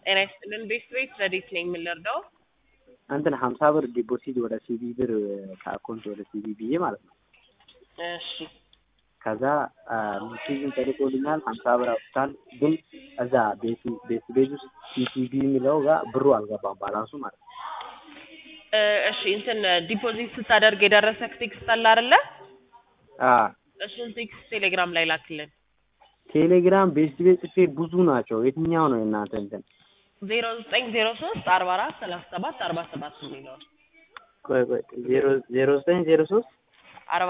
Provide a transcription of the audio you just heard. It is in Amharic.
ጤና ይስጥልን ቤት ቤት ረዲት ነኝ የምንረዳው እንትን ሀምሳ ብር ዲፖዚት ወደ ሲቢ ብር ከአካውንት ወደ ሲቢ ብዬ ማለት ነው። እሺ ከዛ ሜሴጅን ተልኮልኛል ሀምሳ ብር አውጥታል። ግን እዛ ቤት ቤት ቤት ውስጥ ሲሲቢ የሚለው ጋር ብሩ አልገባም ባላንሱ ማለት ነው። እ እሺ እንትን ዲፖዚት ስታደርግ የደረሰ ቴክስት አለ አይደለ? አ እሱን ቴክስት ቴሌግራም ላይ ላክልን። ቴሌግራም ቤት ቤት ጽፌ ብዙ ናቸው። የትኛው ነው የእናንተ እንትን? ዜሮ ዘጠኝ ዜሮ ሶስት አርባ አራት ሰላሳ ሰባት አርባ ሰባት የሚለው ቆይ ቆይ ዜሮ ዜሮ ዘጠኝ ዜሮ ሶስት